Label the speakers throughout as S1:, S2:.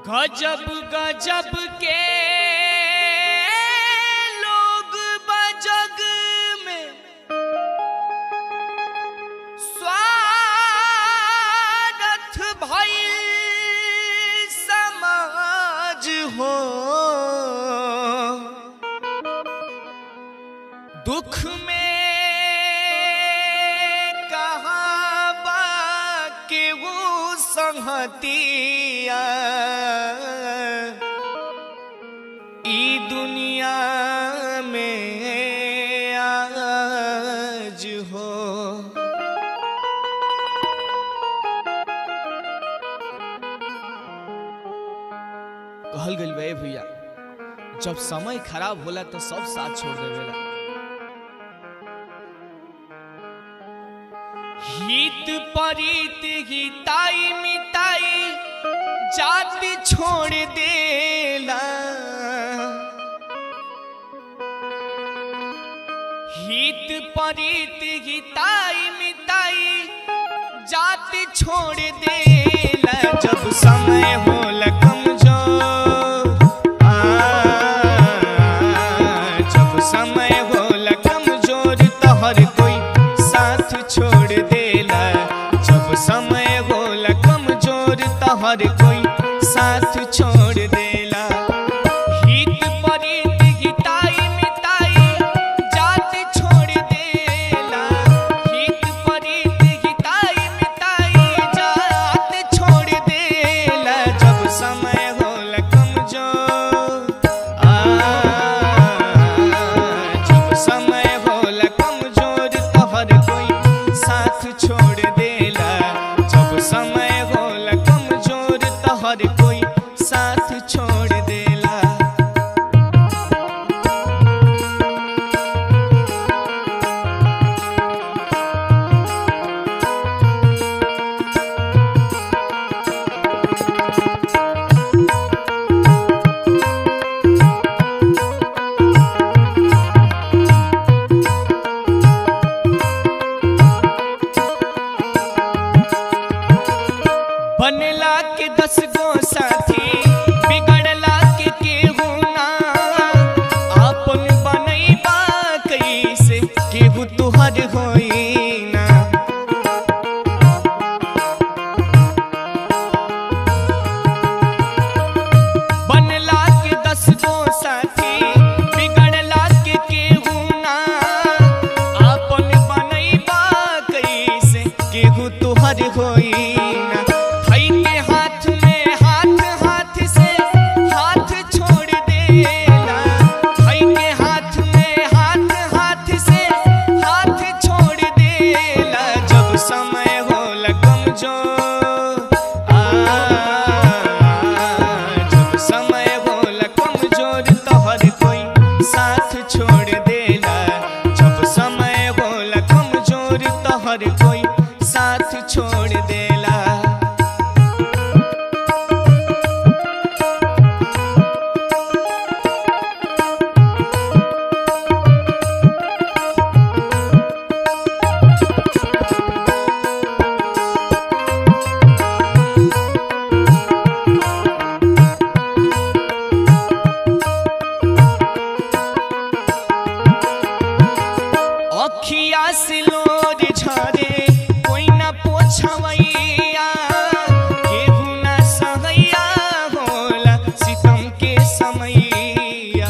S1: गजब गजब के लोग बजग में स्वागत भइल समाज हो दुख में कहाँ बा के वो संहतिया ई दुनिया में आज हो कहल गइल बे भैया जब समय खराब होला तो सब साथ छोड़ देवेला हित परित हिताई मिताई जाति छोड़ देला हित परित हिताई मिताई जाति छोड़ देला जब समय होला कमजोर आ, जब समय होला कमजोर तो हर कोई साथ छोड़ देला जब समय होला कमजोर तो हर कोई साथ छोड़ देला हित परित हिताई मिताई जाति छोड़ देला हित परित हिताई मिताई जाति छोड़ देला जब समय होला कमजोर आ जब समय होला कमजोर तो हर कोई साथ छोड़ देला जब समय होला कमजोर तो हर कोई साथ छोड़ देला बनला के दस गो साथी बिगड़ला के केहू ना आपन बनैबा कैसे केहू तुहर होई ना बनला के दस गो साथी बिगड़ला के केहू ना आपन बनैबा कैसे केहू तुहर होई ना भाई के हाथ में हाथ हाथ से हाथ छोड़ देला भाई के हाथ में हाथ हाथ से हाथ छोड़ देला जब समय होला कमजोर आ जब समय होला कमजोर तो हर कोई साथ छोड़ देला जब समय होला कमजोर तो हर कोई साथ छोड़ देला अखिया से लोर झरे कोई ना पोछवैया केहू ना सहैया होला सितम के समैया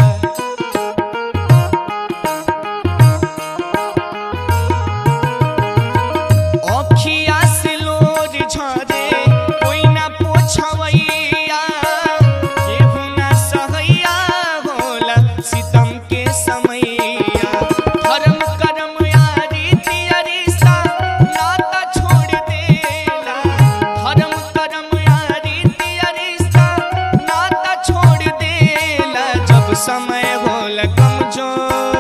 S1: अखिया से लोर झरे कोई ना पोछवैया केहू ना सहैया होला सितम के समैया धर्म कर्म यारी तियरिसा नाता छोड़ देला धर्म कर्म यारी तियरिसा नाता छोड़ देला जब समय होला कमजोर